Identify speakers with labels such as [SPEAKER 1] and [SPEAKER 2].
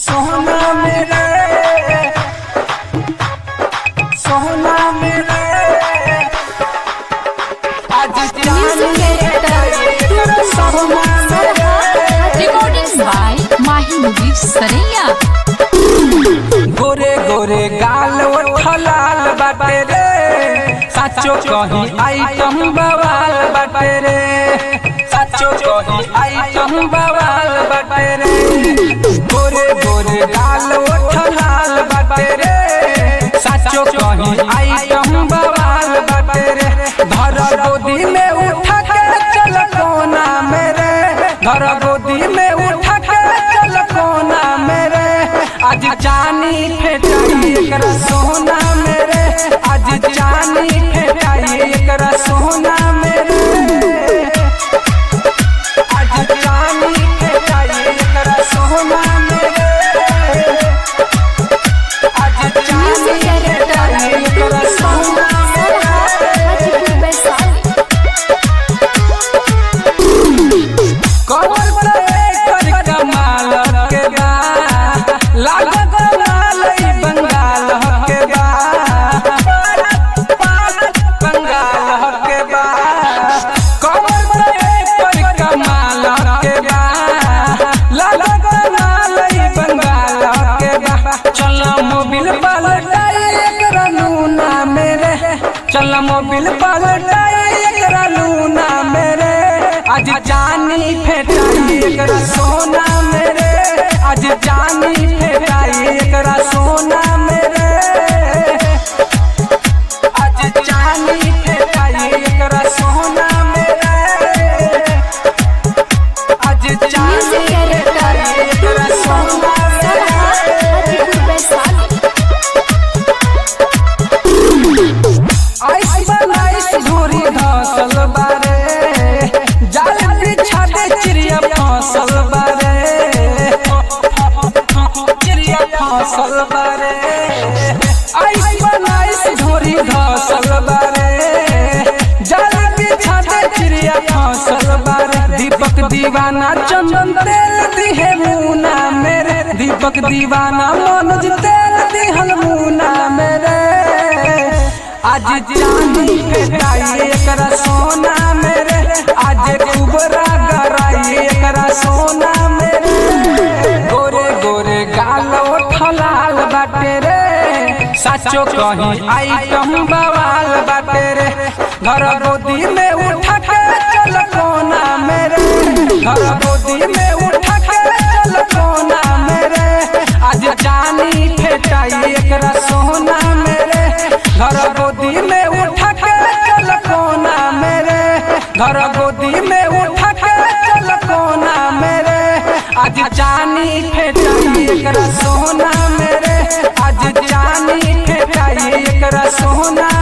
[SPEAKER 1] सोना मेरे सोना मेरे आज
[SPEAKER 2] Music director
[SPEAKER 1] सोना मेरे
[SPEAKER 2] Recordings by Mahi Mudif Saraiya.
[SPEAKER 1] गोरे गोरे गाल उठलाल बाटे रे साचो कही आइटम बवाल बाटे रे साचो कही आइटम बवाल बाटे रे गोरे गोरे गाल उठलाल बाटे रे साचो कही आइटम बवाल बाटे रे धर गोदी में उठा के चल कोना मेरे धर गोदी में उठा के चल कोना मेरे आज जानी फेटाई एकरा सोना मेरे आज जानी फेटाई एकरा सोना मेरे आज जानी फेटाई एकरा सोना मेरे आज जानी
[SPEAKER 2] Music director
[SPEAKER 1] फेटाई एकरा सोना मेरे
[SPEAKER 2] Hajipur Baisali.
[SPEAKER 1] कमर पे कर कमाल के बा लागत लाल ई बंगाल के बा बंगाल के बा कमर पे कर कमाल के बा लागत लाल ई बंगाल के बा चल मोबिल पलटाई एकरा लूना मेरे चल मोबिल पलटाई एकरा लूना मेरे आज जानी फेटाई एकरा सोना मेरे आज जानी फेटाई एकरा सोना मेरे आज जानी फेटाई एकरा सोना मेरे आज जानी
[SPEAKER 2] Music director
[SPEAKER 1] फेटाई एकरा सोना मेरे
[SPEAKER 2] Hajipur Baisali.
[SPEAKER 1] आइस बनाइस धूरी धसल बारे जाल बिछा दे चिड़िया फसल बारे चिड़िया फसल बारे आइस बनाइस धूरी धसल बारे जाल बिछा दे चिड़िया फसल बारे दीपक दीवाना चंदन तेल दिहे मुना मेरे दीपक दीवाना मनोज तेल दिहल मुना मेरे आज चांदी फेटाई एकरा सोना मेरे आज कुबरा गराई एकरा सोना मेरे गोरे गोरे गाल उठलाल बाटे रे साचो कही आइटम बवाल बाटे रे घर गोदी में उठा के चल कोना मेरे घर गोदी में उठा के चल कोना मेरे आज जानी फेटाई एकरा सोना मेरे घर गोदी में उठा के चल कोना मेरे घर गोदी में उठा के चल कोना मेरे आज जानी फेटाई एकरा सोना मेरे आज जानी फेटाई एकरा सोना